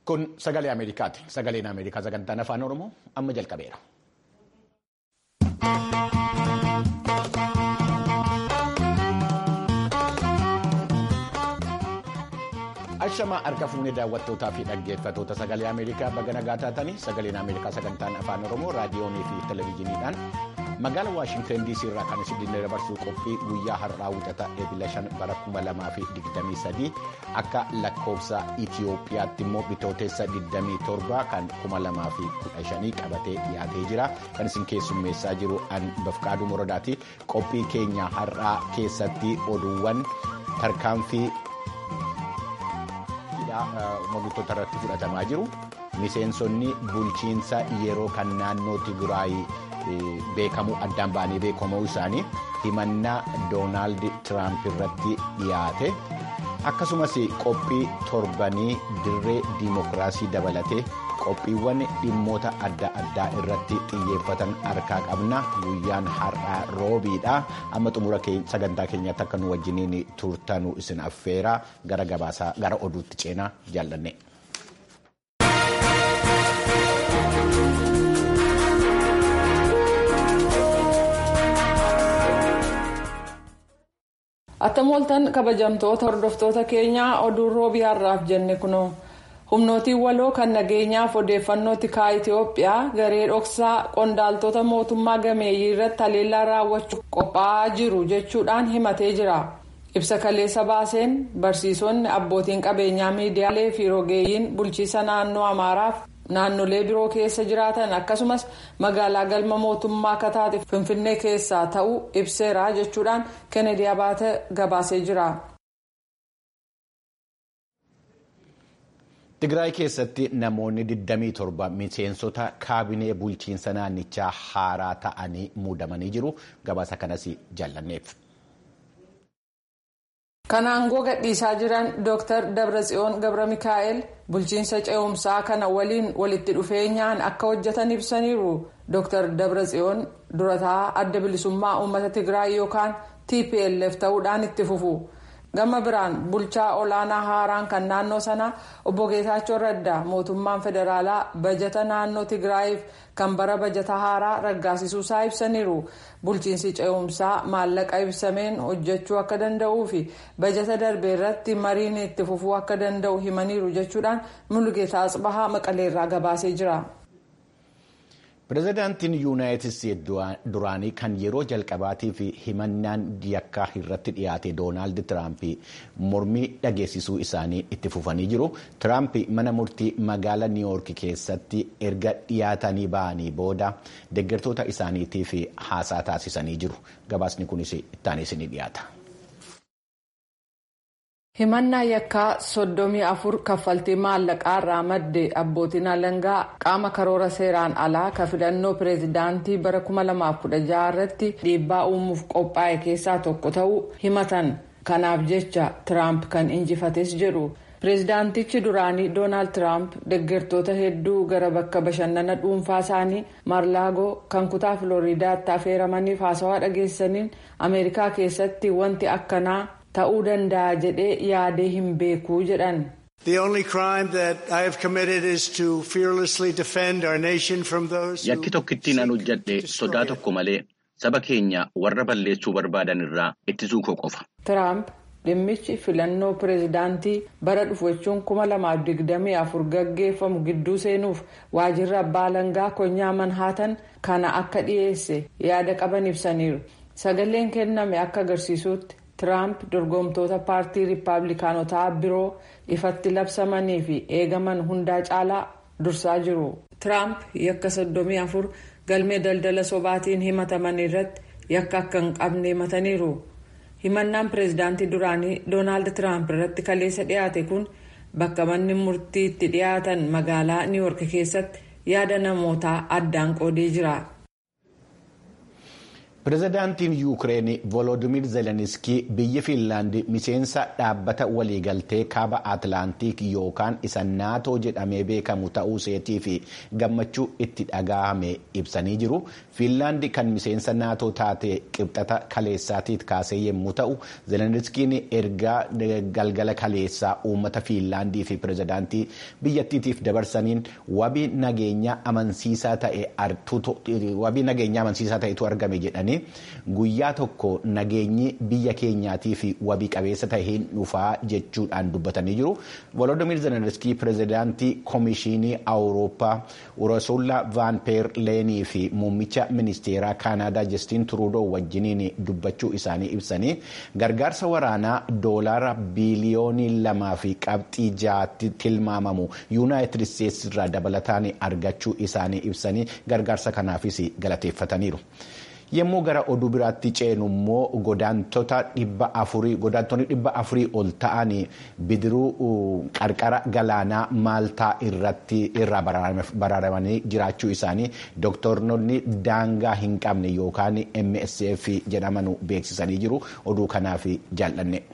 Kun sagalee Ameerikaati. Sagaleen Ameerikaa sagantaan afaan Oromoo amma jalqabeera. Ashamaa harka fuunee daawwattootaa fi dhaggeeffattoota sagalee Ameerikaa baga nagaa taatanii sagaleen Ameerikaa sagantaan afaan Oromoo raadiyoonii fi televezyiiniidhaan magaala Waashintan DC irraa kan isin dabarsuu qophii guyyaa har'aa wixata eebila 5 bara 2023 akka lakkoofsa Itiyoophiyaatti immoo bitootessa 27 kan 2015 qabatee dhiyaatee jira kan isin keessummeessaa jiru an bafqaaduu moradaati qophii keenya har'aa keessatti oduuwwan tarkaanfii. Mogittoota irratti fudhatamaa jiru. Miseensonni bulchiinsa yeroo kan naannoo Tigiraay beekamu addaan ba'anii beekamuu isaanii himannaa Doonaald Tiraamp irratti dhiyaate. Akkasumas qophii torbanii dirree diimokiraasii dabalatee qophiiwwan dhimmoota adda addaa irratti xiyyeeffatan harkaa qabna. Guyyaan har'aa roobiidha. Amma xumura sagantaa keenyaatti akka nu wajjiniin turtanu isin affeera gara gabaasaa gara oduutti ceenaa jaallanne. Attam ooltan kabajamtoota hordoftoota keenyaa oduun roobii har'aaf jenne kunoo. humnootiin waloo kan nageenyaaf odeeffannoo tikaa itiyoophiyaa garee dhoksaa qondaaltota mootummaa gameeyyii irratti haleellaa raawwachuuf qophaa'aa jiru jechuudhaan himatee jira ibsa kaleessa baaseen barsiisonni abbootiin qabeenyaa miidiyaalee fi rogeeyyiin bulchiisa naannoo amaaraaf naannolee biroo keessa jiraatan akkasumas magaalaa galma mootummaa kataate finfinnee keessaa ta'uu ibseera jechuudhaan kennedy abaate gabaasee jira. Tigraay keessatti namoonni 27 miseensota kaabinee bulchiinsa naannichaa haaraa ta'anii muudamanii jiru. Gabaasa kanas jaallanneef. Kan aangoo gadhiisaa jiran Dr. Dabratsiyoon Gabra Mikaa'el bulchiinsa ce'umsaa kana waliin walitti dhufeenyaan akka hojjetan ibsaniiru. Dr. Dabratsiyoon durataa adda bilisummaa uummata Tigraay yookaan TPLF ta'uudhaan itti fufu. gama biraan bulchaa olaanaa haaraan kan naannoo sanaa obbo Geetaachoo Raddaa mootummaan federaalaa bajata naannoo Tigraayiif kan bara bajata haaraa raggaasisuusaa ibsaniiru. Bulchiinsi ce'umsaa maallaqa ibsameen hojjechuu akka danda'uu fi bajata darbe irratti mariin itti fufuu akka danda'u himaniiru jechuudhaan Mulugeetaa Asbahaa Maqaleerraa gabaasee jira. Pireezidaantiin Yuunaayitid Isteetsi duraanii kan yeroo jalqabaatiif himannaan yakkaa irratti dhiyaate Doonaald Tiraamp mormii dhageessisuu isaanii itti fufanii jiru. Tiraamp mana murtii magaalaa Niiwuork keessatti erga dhiyaatanii ba'anii booda deeggartoota isaaniitiif haasaa taasisanii jiru. Gabaasni kunis ittaanee isinii dhiyaata. himannaa yakkaa soddomii afur kaffaltii maallaqaa irraa madde abbootiin alangaa qaama karoora seeraan alaa ka filannoo pireezidaantii bara 2016 irratti dhiibbaa uumuuf qophaa'e keessaa tokko ta'uu himatan kanaaf jecha tiraamp kan injifates jedhu pireezidaantichi duraanii doonaald tiraamp deeggartoota hedduu gara bakka bashannana dhuunfaa isaanii maarlaagoo kan kutaa filooriidaatti affeeramaniif haasawaa dhageessaniin ameerikaa keessatti wanti akkanaa. ta'uu danda'a jedhee yaadee hin beekuu jedhan. The only crime that I have committed is to fearlessly defend our nation from those Yakki tokkittiin an hojjedhe sodaa tokko malee saba keenya warra balleessuu barbaadan irraa ittisuu koo qofa. Tiraamp dhimmichi filannoo pireezidaantii bara dhufu jechuun kuma lamaaf digdamii afur gaggeeffamu gidduu seenuuf waajjirri abbaa alangaa konyaa manhaatan kana akka dhiyeesse yaada qaban ibsaniiru. Sagaleen kenname akka agarsiisutti. Tiraamp dorgomtoota paartii riippaabilikaanotaa biroo ifatti labsamanii fi eegaman hundaa caalaa dursaa jiru. Tiraamp yakka soddomii afur galmee daldala sobaatiin himataman irratti yakka akka hin qabne himataniiru. Himannaan pireezidaantii duraanii Doonaald Tiraamp irratti kaleessa dhiyaate kun bakka manni murtii itti dhiyaatan magaalaa Niiwuork keessatti yaada namootaa addaan qoodee jira. pirezidaantiin yuukireen volodimir zelenskii biyyi fiinlaandi miseensa dhaabbata waliigaltee kaaba atlaantiik yookaan isa naatoo jedhamee beekamu ta'uu seetii fi gammachuu itti dhagahame ibsanii jiru fiinlaandi kan miseensa naatoo taate qibxata kaleessaatiif kaasee yommuu ta'u zelenskiin ergaa galgala kaleessaa uummata fiinlaandii fi pirezidaantii biyyattiitiif dabarsaniin wabii nageenyaa amansiisaa ta'etu argame jedhanii. guyyaa tokko nageenyi biyya keenyaatii fi wabii qabeessa taheen dhufaa jechuudhaan dubbatanii jiru volodimir zelenskii pirezidaantii koomishinii awurooppaa urasulla vaanpeer leenii fi muummicha ministeeraa kaanaadaa justiin turuudoo wajjiniin dubbachuu isaanii ibsanii gargaarsa waraanaa doolaara biiliyoonii lamaa fi qabxii jaatti tilmaamamu yuunaayitid isteetsi irraa dabalataan argachuu isaanii ibsanii gargaarsa kanaafis galateeffataniiru. yommuu gara oduu biraatti ceenu immoo godaantota dhibba afurii godaantonni dhibba afurii ol ta'an bidiruu qarqara galaanaa maaltaa irratti irraa baraaramanii jiraachuu isaanii dooktoronni daangaa hin qabne yookaan msf jedhaman beeksisanii jiru oduu kanaaf jaallanne.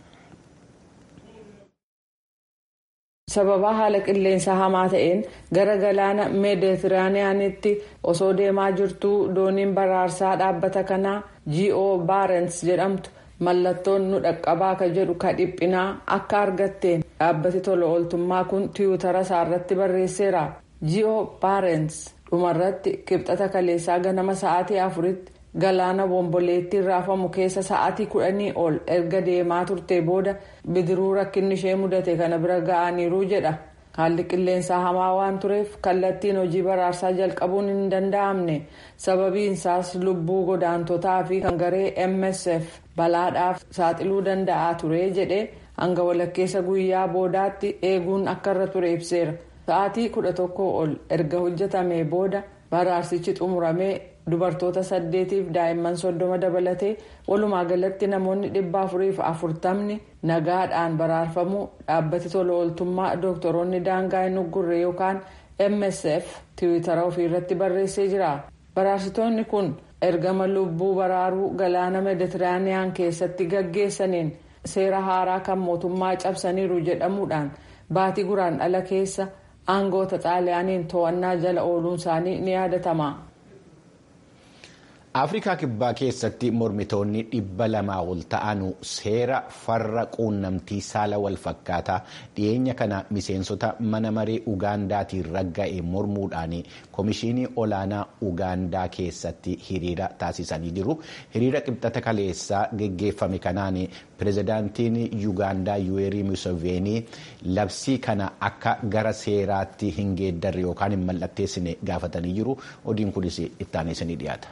sababa haala qilleensa hamaa ta'een gara galaana meeditiraaniyaanitti osoo deemaa jirtuu dooniin baraarsaa dhaabbata kanaa go baarens jedhamtu mallattoon nu dhaqqabaa ka jedhu ka dhiphinaa akka argatteen dhaabbati tola ooltummaa kun tiwutara isaarratti barreesseera go baarens dhumarratti kibxata kaleessaa ganama sa'aatii afuritti galaana bomboleettii raafamu keessa sa'aatii kudhanii ol erga deemaa turte booda bidiruu rakkinni ishee mudate kana bira ga'aniiru jedha haalli qilleensaa hamaa waan tureef kallattiin hojii baraarsaa jalqabuun hin danda'amne sababiinsaas lubbuu godaantotaa fi kan garee msf balaadhaaf saaxiluu danda'aa ture jedhe hanga walakkeessa guyyaa boodaatti eeguun akka irra ture ibseera sa'aatii kudha tokko ol erga hojjetame booda baraarsichi xumuramee dubartoota saddeetiif daa'imman soddoma dabalatee walumaa galatti namoonni dhibba afuriif afurtamni nagaadhaan baraarfamuu dhaabbati tola ooltummaa dooktoroonni daangaa hin uggurre yookaan msf tiwitara ofiirratti barreessee jira baraarsitoonni kun ergama lubbuu baraaruu galaana meeditiraaniyaan keessatti gaggeessaniin seera haaraa kan mootummaa cabsaniiru jedhamuudhaan baatii guraandhala keessa aangoota xaaliyaaniin to'annaa jala ooluun isaanii ni yaadatama. afrikaa kibbaa keessatti mormitoonni dhibba lamaa ol ta'an seera farra quunnamtii saala walfakkaataa dhiyeenya kana miseensota mana maree ugaandaatiin ragga'e mormuudhaan koomishinii olaanaa ugaandaa keessatti hiriira taasisanii jiru hiriira qibxata kaleessaa geggeeffame kanaan pirezidaantiin yuugaandaa yuweerii museveenii labsii kana akka gara seeraatti hin geeddarre yookaan hin mallatteessine gaafatanii jiru odiin kunis ittaaneesanii dhiyaata.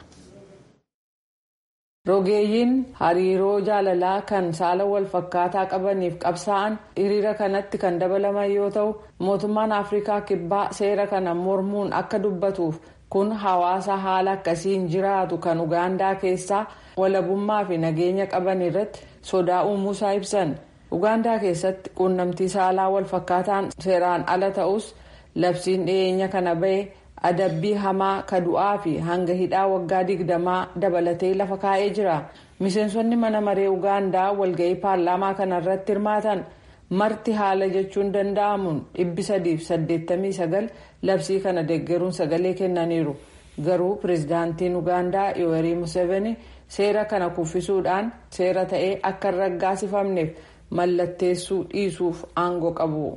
rogeeyyiin hariiroo jaalalaa kan saala wal fakkaataa qabaniif qabsaa'an hiriira kanatti kan dabalaman yoo ta'u mootummaan afrikaa kibbaa seera kana mormuun akka dubbatuuf kun hawaasa haala akkasiin jiraatu kan ugaandaa keessaa walabummaa fi nageenya qaban irratti sodaa uumuusaa ibsan ugaandaa keessatti quunnamtii saalaa wal fakkaataan seeraan ala ta'us labsiin dhiyeenya kana bahe. adabbii hamaa ka du'aa fi hanga hidhaa waggaa digdamaa dabalatee lafa kaa'ee jira miseensonni mana maree ugaandaa walga'ii paarlaamaa kana irratti hirmaatan marti haala jechuun danda'amuun dhibbi sadiif saddeettamii sagal labsii kana deeggaruun sagalee kennaniiru garuu pirezidaantiin ugaandaa yoowerii museveni seera kana kuffisuudhaan seera ta'ee akka hin raggaasifamneef mallatteessuu dhiisuuf aangoo qabu.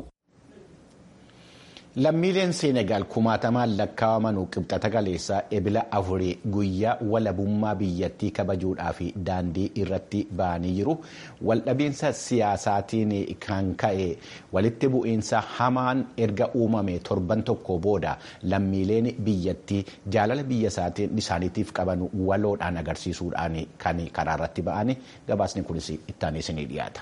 lammiileen seenegaal kumaatamaan lakkaa'aman qibxata kaleessaa ebila afurii guyyaa walabummaa biyyattii kabajuudhaaf daandii irratti ba'anii jiru waldhabinsa siyaasaatiin kan ka'e walitti bu'iinsa hamaan erga uumame torban tokko booda lammiileen biyyattii jaalala biyya isaaniitiif qaban waloodhaan agarsiisuudhaan kan karaa irratti ba'anii gabaasni kunis ittaaneessinii dhiyaata.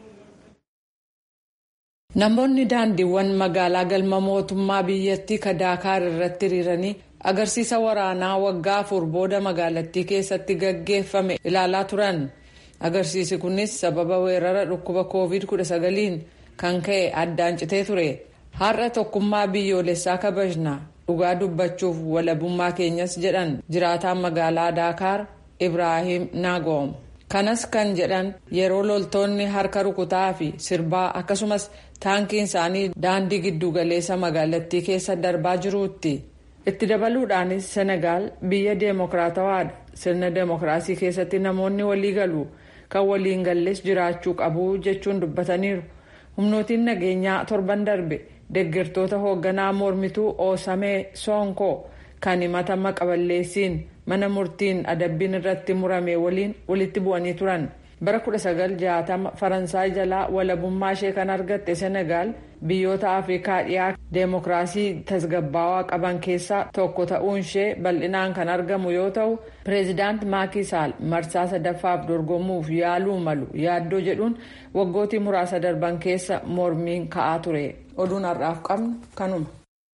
namoonni daandiiwwan magaalaa galma mootummaa biyyattii ka daakaar irratti hiriiranii agarsiisa waraanaa waggaa afur booda magaalattii keessatti gaggeeffame ilaalaa turan agarsiisi kunis sababa weerara dhukkuba covid 19 kan ka'e addaan citee ture har'a tokkummaa biyyoolessaa kabajna dhugaa dubbachuuf walabummaa keenyas jedhan jiraataan magaalaa daakaar ibraahim naagoom kanas kan jedhan yeroo loltoonni harka rukutaa fi sirbaa akkasumas taankiin isaanii daandii giddugaleessa magaalattii keessa darbaa jiruutti itti dabaluudhaanis senegaal biyya deemokiraatawaadha sirna deemokiraasii keessatti namoonni walii galu kan waliin gallees jiraachuu qabu jechuun dubbataniiru humnootiin nageenyaa torban darbe deeggartoota hoogganaa mormituu oosamee soonkoo kan himata maqaballeessiin mana murtiin adabbiin irratti murame waliin walitti bu'anii turan bara 1960 faransaay jalaa walabummaa ishee kan argatte senegaal biyyoota afrikaa dhiyaa deemokiraasii tasgabbaawaa qaban keessaa tokko ta'uun ishee bal'inaan kan argamu yoo ta'u pireezidaant maakisaal marsaa sadaffaaf dorgomuuf yaaluu malu yaaddoo jedhuun waggootii muraasa darban keessa mormiin ka'aa ture oduun har'aaf qabnu kanuma.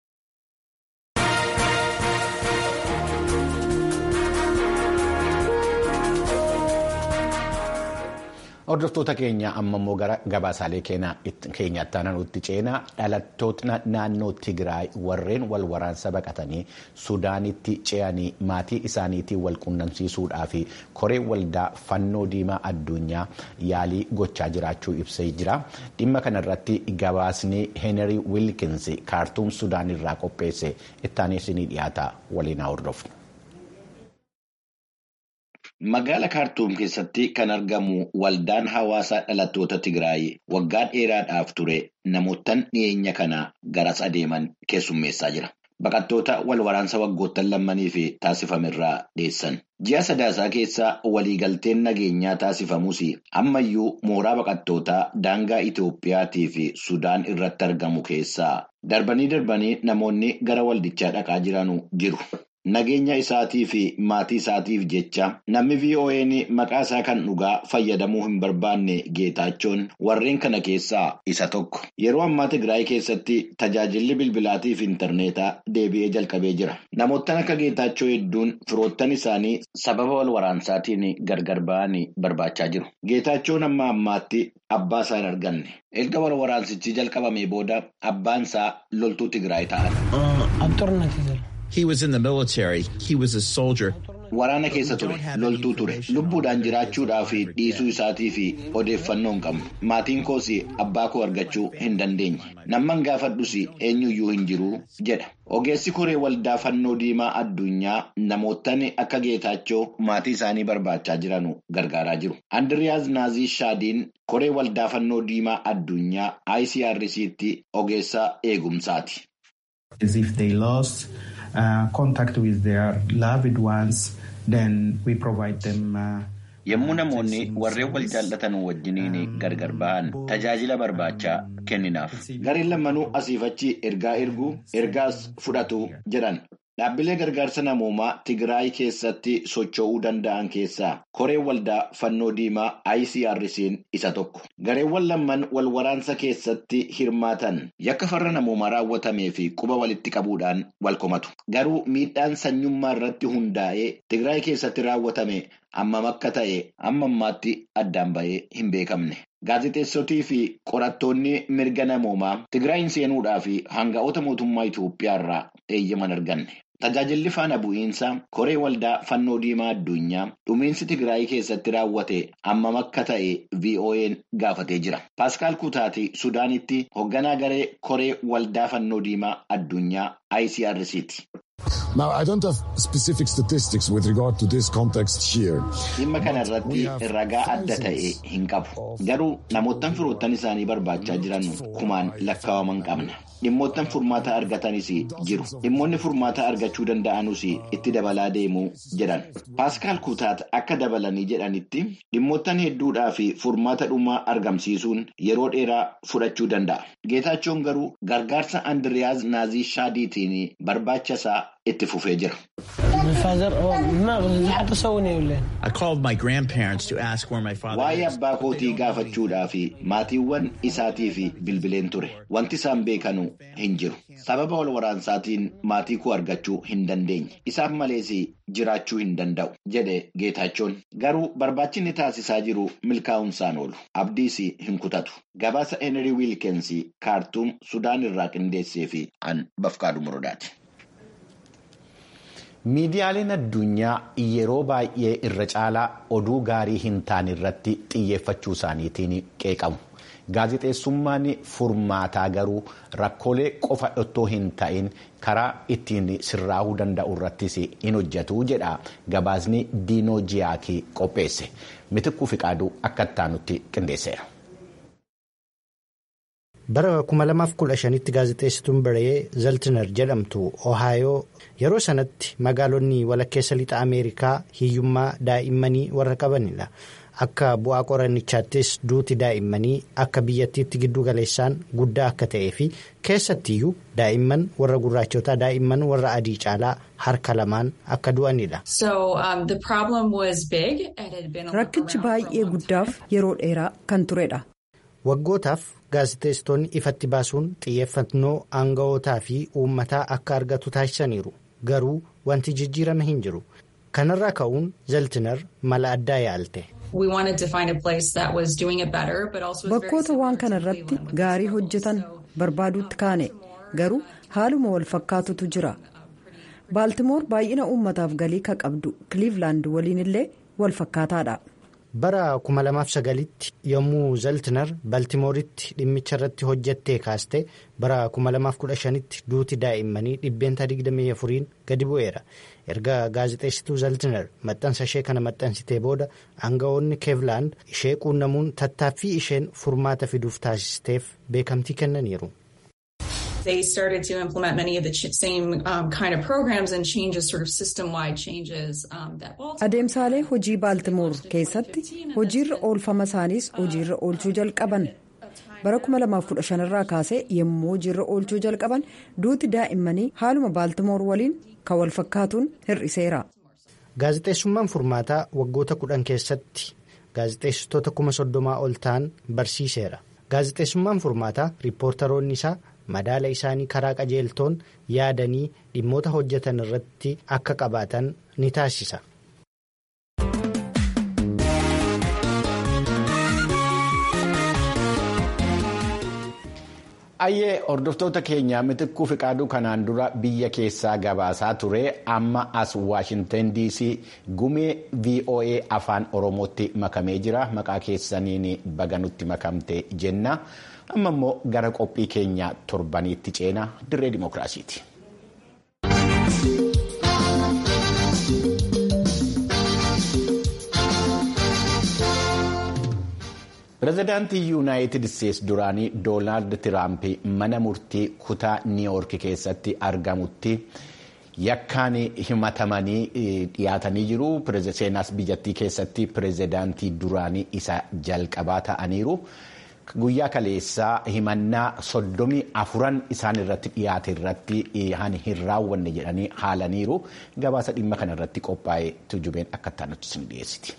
Hordoftoota keenya amma immoo gara gabaasaalee keenyaatti aanutti ceenaa dhalattoota naannoo Tigraay warreen wal waraansa baqatanii Suudaanitti ce'anii maatii isaaniitiin wal quunnamsiisuudhaaf koree waldaa fannoo diimaa addunyaa yaalii gochaa jiraachuu ibsee jira. Dhimma kanarratti gabaasni Heenrii Wiilkins kaartuum Sudaan irraa qopheesse ittaanis ni dhiyaata waliin hordofna. Magaala Kaartuum keessatti kan argamu waldaan hawaasaa dhalattoota Tigraay waggaa dheeraadhaaf ture namootaan dhiyeenya kana garas adeeman keessummeessaa jira. Baqattoota wal waraansa waggoottan lammanii fi taasifamerraa dhiyeessan. Ji'a sadaasaa keessa waliigalteen nageenyaa taasifamus ammayyuu mooraa baqattootaa daangaa Itoophiyaatii fi Sudaan irratti argamu keessaa darbanii darbanii namoonni gara waldichaa dhaqaa jiranu jiru. Nageenya isaatii fi maatii isaatiif jecha namni VOA'n maqaa isaa kan dhugaa fayyadamuu hin barbaanne geetaachoon warreen kana keessaa isa tokko. Yeroo ammaa Tigraay keessatti tajaajilli bilbilaatii fi intarneetaa deebi'ee jalqabee jira. Namoottan akka geetaachoo hedduun firoottan isaanii sababa wal waraansaatiin gargar ba'anii barbaachaa jiru. Geetaachoon amma ammaatti abbaa isaa hin arganne. Erga wal waraansichi jalqabamee booda abbaan isaa loltuu Tigraay ta'an. He was in the military. He was a soldier. Waraana keessa ture, loltuu ture. Lubbuudhaan jiraachuudhaaf dhiisuu isaatii fi odeeffannoo hin qabnu. Maatiin koos abbaa koo argachuu hin dandeenye. Namman gaafadhus eenyuyyuu hin jiru jedha. Ogeessi koree waldaa fannoo diimaa addunyaa namootaan akka geetaachoo maatii isaanii barbaachaa jiran gargaaraa jiru. Andiriyaas Naazii Shaadiin koree waldaa fannoo diimaa addunyaa ICRC'tti ogeessa eegumsaati. As if they lost uh, contact with their loved ones, then we provide them. Uh, Yommuu namoonni warreen wal jaallatan wajjiniin gargar ba'an tajaajila barbaachaa kenninaaf. Gareen lamanuu asiif achi ergaa erguu ergaas fudhatu jedhan. Dhaabbilee gargaarsa namoomaa Tigraay keessatti socho'uu danda'an keessaa koreen waldaa fannoo diimaa ICRC'n isa tokko. Gareewwan lamaan wal waraansa keessatti hirmaatan yakka farra namoomaa raawwatamee fi quba walitti qabuudhaan wal komatu. Garuu miidhaan sanyummaa irratti hundaa'ee Tigraay keessatti raawwatame hammam akka ta'e amma ammaatti addaan ba'ee hin beekamne. Gaazexeessotii fi qorattoonni mirga namoomaa Tigraayin seenuudhaa fi hanga'oota mootummaa Itoophiyaa irraa eeyyaman arganne. Tajaajilli faana bu'iinsa koree waldaa fannoo diimaa addunyaa dhumiinsi Tigraay keessatti raawwate hammam akka ta'e VOA'n gaafatee jira. Paaskaal Kutaati Sudaanitti hoogganaa garee koree waldaa fannoo diimaa addunyaa ICRC'ti. Now, I don't have specific statistics with regard to this context here. Dhimma kana irratti ragaa adda ta'e hin qabu. Garuu namoottan firoottan isaanii barbaachaa jiran kumaan lakkaawaman qabna. Dhimmoottan furmaata argatanis jiru. Dhimmoonni furmaata argachuu danda'anus itti dabalaa deemuu jedhan. Paaskaal Kutaat akka dabalanii jedhanitti dhimmoottan hedduudhaa fi furmaata dhumaa argamsiisuun yeroo dheeraa fudhachuu danda'a. Geetaachoon garuu gargaarsa Andiriyaas Naazii Shaadiitiin barbaacha isaa itti fufee jira. I called my grandparents to ask where my father Waa'ee is. abbaa kootii gaafachuudhaa fi maatiiwwan isaatii fi bilbileen ture. Wanti isaan beekanu hin jiru. Sababa wal waraansaatiin maatii koo argachuu hin dandeenye. Isaaf malees jiraachuu hin danda'u jedhe Geetaachoon. Garuu barbaachinni taasisaa jiru milkaa'uunsaan oolu. Abdiis hin kutatu. Gabaasa Henry Wilkins kaartuum Sudaan irraa qindeessee fi an bafqaadhu muradaati. miidiyaaleen addunyaa yeroo baay'ee irra caalaa oduu gaarii hin taane irratti xiyyeeffachuu isaaniitiin qeeqamu. gaazexeessummaan furmaataa garuu rakkoolee qofa otoo hin ta'in karaa ittiin sirraa'uu danda'u irrattis hin hojjetu jedha gabaasni diinoo jiyaakii qopheesse mitikkuu fiqaaduu akka ittaanutti qindeesseera. bara 2015tti gaazexeessituun biree zaltinar jedhamtu ohaayoo yeroo sanatti magaalonni walakkeessa lixa ameerikaa hiyyummaa daa'immanii warra qabanidha. akka bu'aa qorannichaattis duuti daa'immanii akka biyyattiitti giddu galeessaan guddaa akka ta'ee fi keessattiyyuu daa'imman warra gurraachotaa daa'imman warra adii caalaa harka lamaan akka du'anidha. rakkichi baay'ee guddaaf yeroo dheeraa kan turedha. waggootaaf gaazexeessitoonni ifatti baasuun xiyyeeffannoo aanga'ootaa fi uummataa akka argatu taasisaniiru garuu wanti jijjiirame hin jiru kanarraa ka'uun zaltinar mala addaa yaalte. bakkoota waan kana irratti gaarii hojjetan barbaaduutti kaane garuu haaluma wal fakkaatutu jira baaltimoor baay'ina uummataaf galii ka qabdu kiliivlaand waliin illee wal fakkaataadha. bara 2009tti yommuu zaltinar baaltimooritti dhimmicha irratti hojjettee kaaste bara 2015tti duuti daa'immanii dhibbeenta 24n gadi bu'eera erga gaazexeessituu zaltinar maxxansa ishee kana maxxansitee booda aanga'oonni keevlaand ishee quunnamuun tattaaffii isheen furmaata fiduuf taasisteef beekamtii kennaniiru. They started to implement many of the same um, kind of programs and changes, sort of system-wide changes um, that Adeemsaalee hojii Baaltimoor keessatti hojiirra oolfama isaaniis hojiirra oolchuu jalqaban. Bara 2015 irraa kaasee yommuu hojiirra oolchuu jalqaban duuti daa'immanii haaluma Baaltimoor waliin kan wal fakkaatuun hir'iseera. Gaazexeessummaan furmaataa waggoota kudhan keessatti gaazexeessitoota kuma soddomaa ol ta'an barsiiseera. Gaazexeessummaan furmaataa riippoortaroonni isaa madaala isaanii karaa qajeeltoon yaadanii dhimmoota hojjetan irratti akka qabaatan ni taasisa. Ayyee hordoftoota keenyaa mitikkuu fiqaaduu kanaan dura biyya keessaa gabaasaa ture amma as waashintan DC gumee VOA afaan oromootti makamee jira maqaa keessaniin baganutti makamte jenna amma immoo gara qophii keenya torbaniitti ceena dirree dimookiraasiiti. pireezidaantii yuunaayitid isteetsi duraanii doonaald tiraamp mana murtii kutaa niiwoorki keessatti argamutti yakkaan himatamanii dhiyaatanii jiru seenaas biyyattii keessatti pireezidaantii duraanii isa jalqabaa ta'aniiru guyyaa kaleessaa himannaa soddomii afuran isaan irratti dhiyaate irratti hin raawwanne jedhanii haalaniiru gabaasa dhimma kana irratti qophaa'ee tujubeen akka ta'anitti isin dhiyeessiti.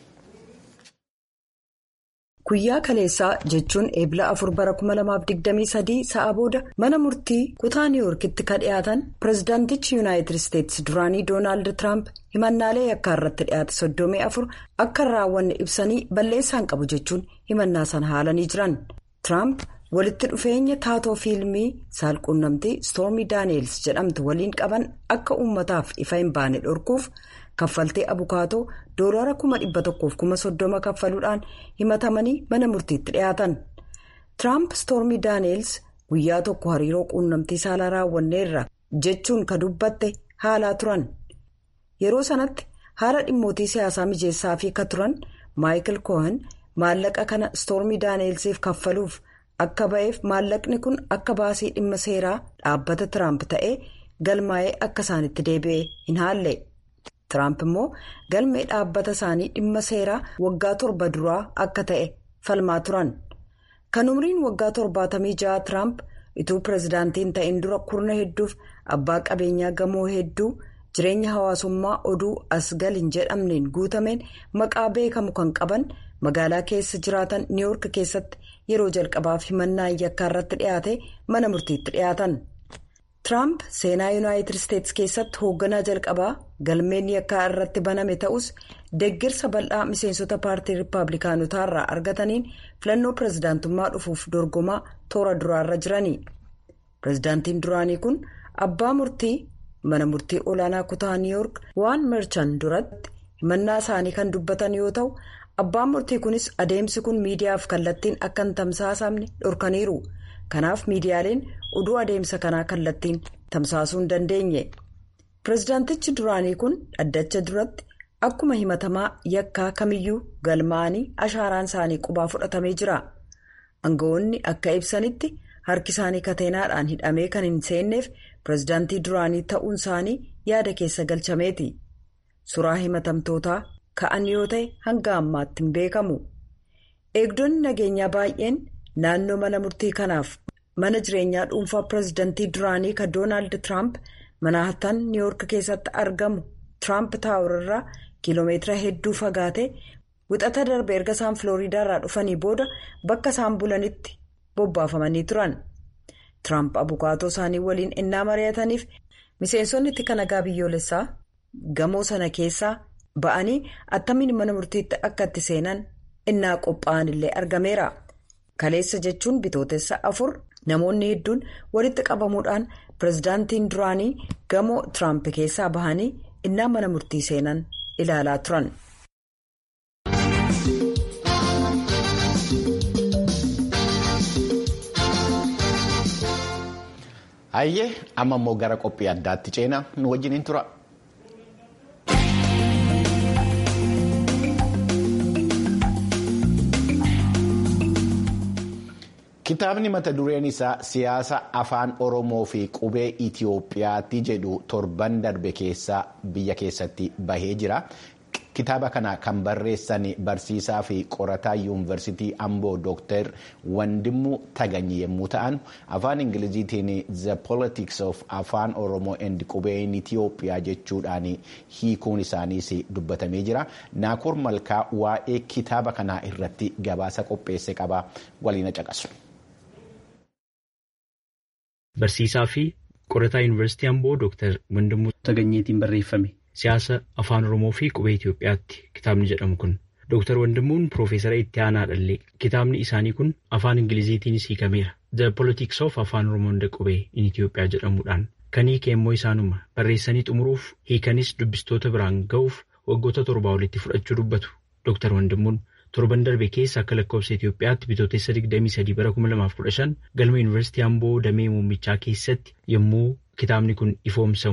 Guyyaa kaleessaa jechuun eebila afur bara 2023 sa'a booda mana murtii kutaa niiwoorkitti kan dhiyaatan pireezidaantichi yuunaayitid isteetsi duraanii doonaald tiraamp himannaalee yakkaa irratti dhiyaate soddomii afur akka hin raawwanne ibsanii balleessaan qabu jechuun himannaa sana haalanii jiran tiraamp walitti dhufeenya taatoo fiilmii saalquunnamtii stoormii daaneels jedhamtu waliin qaban akka uummataaf ifa hin baane dhorkuuf. kaffaltee abukaatoo doolaara kuma dhibba tokkoof kuma soddoma kaffaluudhaan himatamanii mana murtiitti dhiyaatan tiraamp stoormii daaneels guyyaa tokko hariiroo quunnamtii saalaa raawwanneerra jechuun ka dubbatte haalaa turan yeroo sanatti haala dhimmootii siyaasaa mijeessaa fi ka turan maayikil kohan maallaqa kana stoormii daaneelsiif kaffaluuf akka ba'eef maallaqni kun akka baasii dhimma seeraa dhaabbata tiraamp ta'ee galmaa'ee akka isaanitti deebi'e hin haalle. Tiraamp immoo galmee dhaabbata isaanii dhimma seeraa waggaa torba duraa akka ta'e falmaa turan. Kan umriin waggaa torbaatamii ja'a Tiraamp ituu pireezidaantiin ta'in dura kurna hedduuf abbaa qabeenyaa gamoo hedduu jireenya hawaasummaa oduu asgal hin jedhamneen guutameen maqaa beekamu kan qaban magaalaa keessa jiraatan niiwoork keessatti yeroo jalqabaaf himannaa yakkaa irratti dhiyaate mana murtiitti dhiyaatan. Tiraamp seenaa yuunaayitid isteetsi keessatti hoogganaa jalqabaa galmeen yakkaa irratti baname ta'us deeggarsa bal'aa miseensota paartii riippaabilikaanotaa irraa argataniin filannoo pireezidaantummaa dhufuuf dorgomaa toora duraarra jirani. Pireezidaantiin duraanii kun abbaa murtii mana murtii olaanaa kutaa niiwoork waan merchan duratti himannaa isaanii kan dubbatan yoo ta'u abbaan murtii kunis adeemsi kun miidiyaaf kallattiin akka hin tamsaasamne dhorkaniiru kanaaf miidiyaaleen oduu adeemsa kanaa kallattiin tamsaasuu hin dandeenye pirezidaantichi duraanii kun dhaddacha duratti akkuma himatamaa yakkaa kamiyyuu galmaa'anii ashaaraan isaanii qubaa fudhatamee jira aangawoonni akka ibsanitti harki isaanii kateenaadhaan hidhamee kan hin seenneef pirezidaantii duraanii ta'uun isaanii yaada keessa galchameeti suraa himatamtootaa ka'an yoo ta'e hanga ammaatti hin beekamu eegdonni nageenyaa baay'een naannoo mana murtii kanaaf mana jireenyaa dhuunfaa pirezidaantii duraanii kan doonaald tiraamp manahattan niiwoork keessatti argamu tiraamp taawurarraa kiiloomeetira hedduu fagaate wixata darbe erga isaan filooriidaarraa dhufanii booda bakka isaan bulanitti bobbaafamanii turan tiraamp abukaatoo isaanii waliin innaa mari'ataniif miseensonni itti nagaa biyyoolessaa gamoo sana keessaa ba'anii attamiin mana murtiitti akka itti seenan innaa qophaa'an illee argameera kaleessa jechuun bitootessa afur namoonni hedduun walitti qabamuudhaan pirezidaantiin duraanii gamoo tiraamp keessaa bahanii innaa mana murtii seenan ilaalaa turan. Hayyee amma immoo gara qophii addaatti ceenaa nu wajjiniin tura. Kitaabni mata dureen isaa siyaasa afaan Oromoo fi qubee Itiyoophiyaatti jedhu torban darbe keessa biyya keessatti bahee jira. Kitaaba kana kan barreessan barsiisaa fi qorataa yuunivarsiitii Amboo Dooktar Wandimuu Taganyi yommuu ta'an afaan Ingiliziitiin The Politics of Afaan Oromoo and Qubeen Itiyoophiyaa jechuudhaan hiikuun isaaniis dubbatamee jira. Naakoor Malkaa waa'ee kitaaba kanaa irratti gabaasa qopheesse qaba. Waliin caqasu. Barsiisaa fi qorataa yuunivarsiitii Amboo Dooktar Wandimuu Taganyiitiin barreeffame. Siyaasa afaan Oromoo fi qubee Itoophiyaatti kitaabni jedhamu kun Dooktar Wandimuun Piroofeesara itti aanaa dhallee kitaabni isaanii kun afaan Ingiliziitiinis hiikameera. The Politics of Afaan Oromoo and qubee in Itoophiyaa jedhamuudhaan kan hiike immoo isaanuma barreessanii xumuruuf hiikanis dubbistoota biraan ga'uuf waggoota torbaa olitti fudhachuu dubbatu. Dooktar Wandimuun torban darbe keessa akka lakkoofsa Itoophiyaatti bitootessa 23 bara 2015 galma Yuunivarsiitii Amboo Damee Muummichaa keessatti yommuu kitaabni kun ifoomsamu.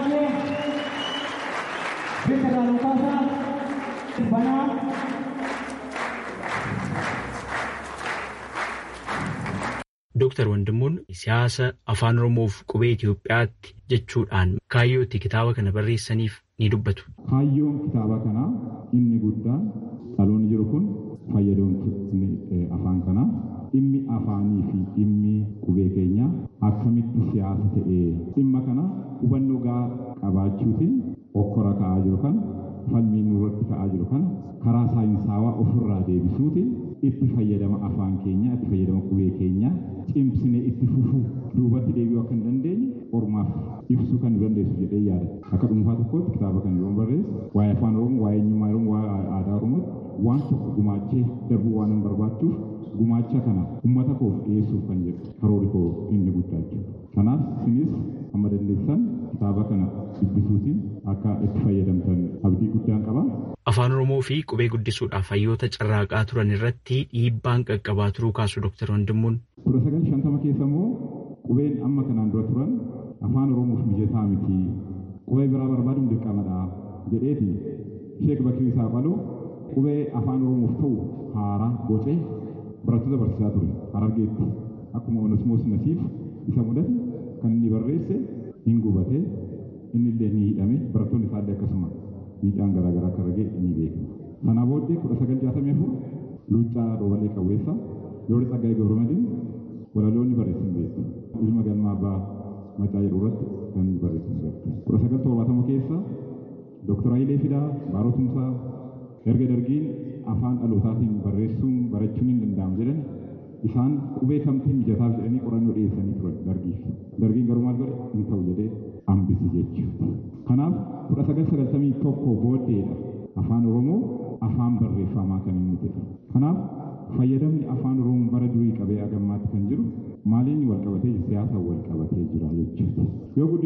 Dooktar Wandimuun siyaasa afaan Oromoof qubee Itoophiyaatti jechuudhaan kaayyoo itti kitaaba kana barreessaniif ni dubbatu. Kaayyoon kitaaba kanaa inni guddaan dhaloonni jiru kun fayyadamtoonni afaan kanaa dhimmi afaanii fi dhimmi qubee keenyaa akkamitti siyaasa ta'ee dhimma kana hubannoo gahaa qabaachuutiin okkora ka'aa jiru kana falmii nurratti ka'aa jiru kana karaa saayinsaawaa ofirraa deebisuutiin itti fayyadama afaan keenyaa itti fayyadama qubee keenyaa cimsine itti fufuu duubatti deebi'uu akka hin dandeenye ormaaf ibsuu kan dandeessu jedhee yaada akka dhuunfaa tokkotti kitaaba kana yoo barreessu waa'ee afaan oromoo waa'ee eenyummaa oromoo waa'ee aadaa oromootti waan tokko gumaachee darbuu waan hin barbaachuuf gumaacha kana uummata koof dhiyeessuuf kan jedhu karoora koo inni guddaa jechuudha kanaaf isinis amma dandeessan kitaaba kana dubbisuutiin akka itti fayyadamtan abdii guddaan qaba. Afaan Oromoo fi qubee guddisuudhaaf hayyoota carraaqaa turan irratti dhiibbaan qaqqabaa turuu kaasu Dooktar Wandimuun. Kudha sagal shantama keessa immoo qubeen amma kanaan dura turan afaan Oromoof mijataa miti qubee biraa barbaaduun dirqamadha jedheeti Sheek Bakir isaa qaluu qubee afaan Oromoof ta'u haaraa bocee barattoota barsiisaa ture Harargeetti akkuma Onesmoos Nasiif isa mudate kan inni barreesse hin gubate inni illee ni hidhame barattoonni isaallee akkasuma miidhaan garaagaraa akka argate ni beekama. Sanaa booddee kudha sagal jaatamii afur Luuccaa Roobalee Qawweessaa Yoori Tsaggaayee Gabramadiin walaloonni barreessan beektu. Ilma galmaa abbaa macaa jedhu irratti kan barreessan beektu. Kudha sagal torbaatama keessa Dooktar Hayilee Fidaa Baaroo Tumsaa erga dargiin afaan dhalootaatiin barreessuun barachuun hin danda'amu jedhan isaan qubee kamtiin mijataaf jedhanii qorannoo dhiyeessanii turan dargiif. Dargiin garuu maal godhe hin ta'u jedhee hambise jechuudha. Kanaaf kudha sagal sagaltamii tokko booddeedha afaan Oromoo afaan barreeffamaa kan inni ta'e. Kanaaf fayyadamni afaan Oromoo bara durii qabee agammaatti kan jiru maaliin wal qabatee siyaasa wal qabatee jira jechuudha. Yoo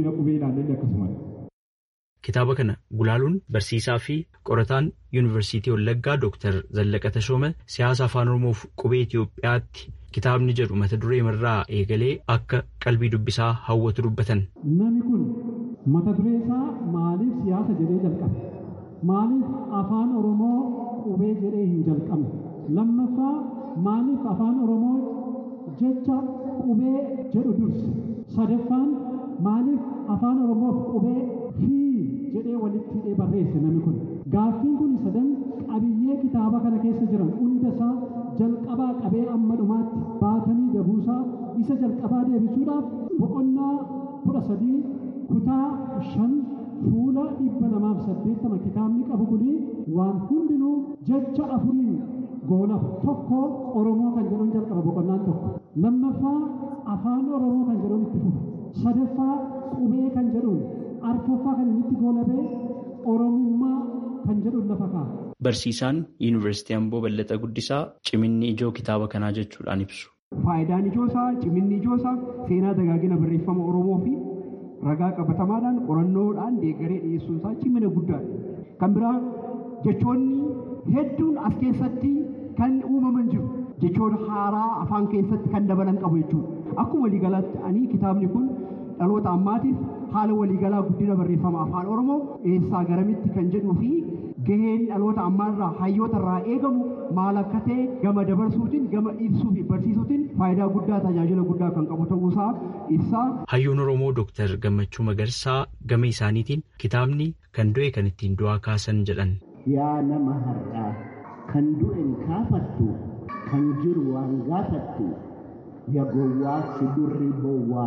guddina qubee ilaallee akkasumas. Kitaaba kana gulaaluun barsiisaa fi qorataan yuunivarsiitii Wallaggaa Dooktar Zallaqa Tashooma siyaasa afaan Oromoof qubee Itoophiyaatti kitaabni jedhu mata duree irraa eegalee akka qalbii dubbisaa hawwatu dubbatan. Namni kun mata duree isaa maaliif siyaasa jedhee jalqabe? Maaliif afaan Oromoo qubee jedhee hin jalqabne? Lammaffaa maaliif afaan Oromoo jecha qubee jedhu durse? Sadaffaan maaliif afaan Oromoof qubee fi jedhee walitti hidhee barreesse namni kun. Gaaffiin kun sadan qabiyyee kitaaba kana keessa jiran hunda isaa jalqabaa qabee amma dhumaatti baatanii dabuusaa isa jalqabaa deebisuudhaaf boqonnaa kudha sadii kutaa shan fuula dhibba lamaaf saddeettama kitaabni qabu kuni waan hundinuu jecha afuriin goolaf tokko Oromoo kan jedhuun jalqaba boqonnaan tokko lammaffaa afaan Oromoo kan jedhuun itti fufu sadaffaa qubee kan jedhuun arfaffaa kan inni itti goolabee Oromummaa kan jedhuun lafa kaa'a. Barsiisaan Yuunivarsiitii Amboo Ballataa Guddisaa ciminni ijoo kitaaba kanaa jechuudhaan ibsu. Faayidaan ijoo isaa ciminni ijoo isaa seenaa dagaagina barreeffama Oromoo fi ragaa qabatamaadhaan qorannoodhaan deeggaree dhiyeessuun isaa cimina guddaadha. Kan biraa jechoonni hedduun as keessatti kan uumaman jiru. Jechoota haaraa afaan keessatti kan dabalan qabu jechuudha. Akkuma waliigalaatti ani kitaabni kun dhaloota ammaatiif haala waliigalaa guddina barreeffama afaan Oromoo eessaa garamitti kan jedhuu fi gaheen dhaloota ammaarraa hayyoota irraa eegamu maal akka ta'e gama dabarsuutiin gama ibsuu fi barsiisuutiin faayidaa guddaa tajaajila guddaa kan qabu ta'uusaa ibsaa. Hayyoon Oromoo Dooktar Gammachuu Magarsaa gama isaaniitiin kitaabni kan du'e kan ittiin du'aa kaasan jedhan. Yaa nama har'aa kan du'e kaafattu kan jiru waan gaafattu yaa gowwaa si durri bowwaa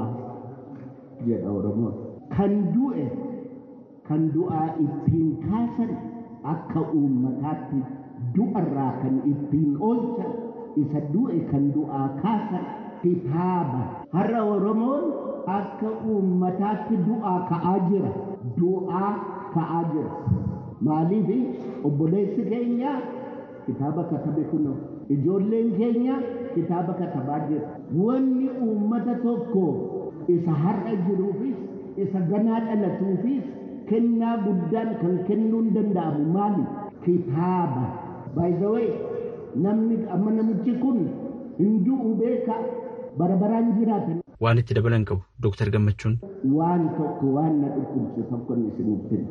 jedha Oromoon. Kan du'e kan du'aa ittiin kaasan akka uummataatti du'arraa kan ittiin oolchan isa du'e kan du'aa kaasan kitaaba. Har'a Oromoon akka uummataatti du'aa ka'aa jira. Du'aa ka'aa jira. Maaliif obboleessi keenya kitaaba katabe kunoo ijoolleen keenya kitaaba katabaa jira. Wanni uummata tokko isa har'a jiruufis isa ganaa dhalatuufis kennaa guddaan kan kennuun danda'amu maali? Kitaaba. By the way, namni amma namichi kun hin du'u beeka barabaraan jiraatan. Waan itti dabalan qabu Dooktar Gammachuun. Waan tokko waan na dhukkubsu tokko isiniif kenna.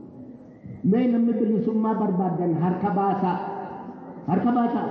Mee namni bilisummaa barbaadan harka baasaa. Harka baasaa.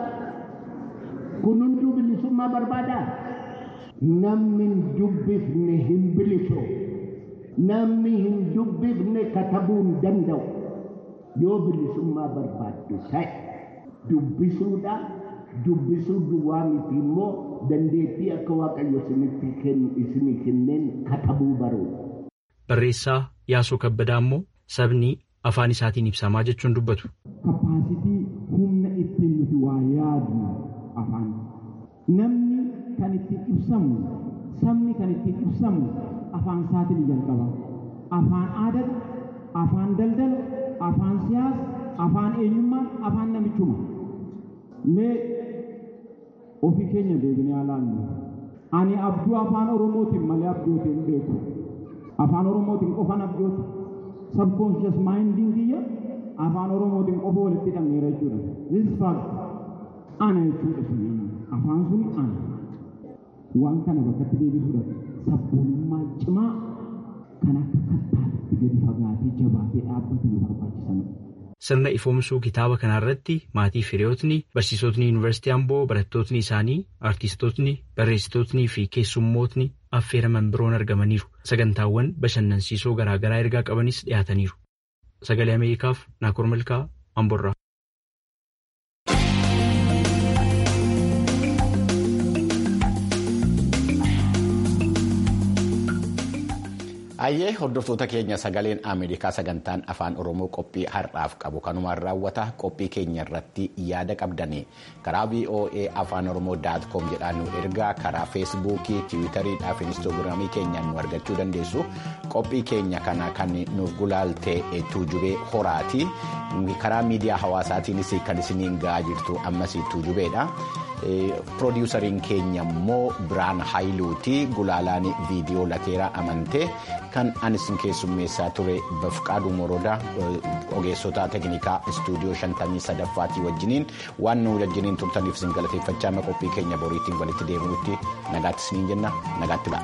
Kun hunduu bilisummaa barbaadaa? Namni hin dubbifne hin bilisoo. Namni hin dubbifne katabuu hin danda'u. Yoo bilisummaa barbaaddu ta'e dubbisuudha. Dubbisuu duwwaa miti immoo dandeettii akka Waaqayyo isinii kenneen katabuu baruudha. Barreessaa Yaasoo Kabbadaa immoo sabni afaan isaatiin ibsamaa jechuun dubbatu. Kapaasitii humna ittiin nuti waa yaadnu afaan. Namni kan ittiin ibsamu sabni kan ittiin ibsamu afaan isaatiin jalqaba. Afaan aadaa, afaan daldala, afaan siyaasa, afaan eenyummaa, afaan namichummaa. Mee ofii keenya deebinee ilaallu. Ani abjuu afaan Oromootiin malee abjootiin hin beeku. Afaan Oromootiin qofan abjooti. Subconscious minding kiyya afaan Oromootiin qofa walitti hidhameera jechuudha. This fact ana jechuudha suni afaan suni ana. Waan kana bakkatti deebisuudhaaf sabboonummaa cimaa kan akka kattaatti gadi fagaatee jabaatee dhaabbate nu barbaachisanidha. Sirna ifoomsuu kitaaba kanarratti maatii firiyootni barsiisotni yuunivarsiitii Amboo barattootni isaanii artistootni barreessitootni fi keessummootni affeeraman biroon argamaniiru. Sagantaawwan bashannansiisoo garaagaraa ergaa qabanis dhiyaataniiru. Sagalee Ameerikaaf Naakoor Malkaa Amboorraa. Ayyee hordoftoota keenya sagaleen Ameerikaa sagantaan afaan Oromoo qophii har'aaf qabu kanumaan raawwata qophii keenya irratti yaada qabdanii karaa VOA afaan Oromoo daat koom jedhaan nu ergaa karaa feesbuukii tiwiitariidhaa fi inistoogiraamii keenyaan nu argachuu dandeessu qophii keenya kana kan nuuf gulaalte tuujubee horaati karaa miidiyaa hawaasaatiinis kan isiniin ga'aa jirtu ammas tuujubeedha. Piroodiwusariin keenya immoo Biraan Haayiluuti gulaalaan viidiyoo lateeraa amantee kan anis keessummeessaa ture Bafqaaduu Morodaa ogeessota teeknikaa istuudiyoo shantamii sadaffaatii wajjiniin waan nu wajjiniin turtaniif isin galateeffachaa qophii keenya boriitiin walitti deebinutti nagaatti isiniin jenna nagaatti la'a.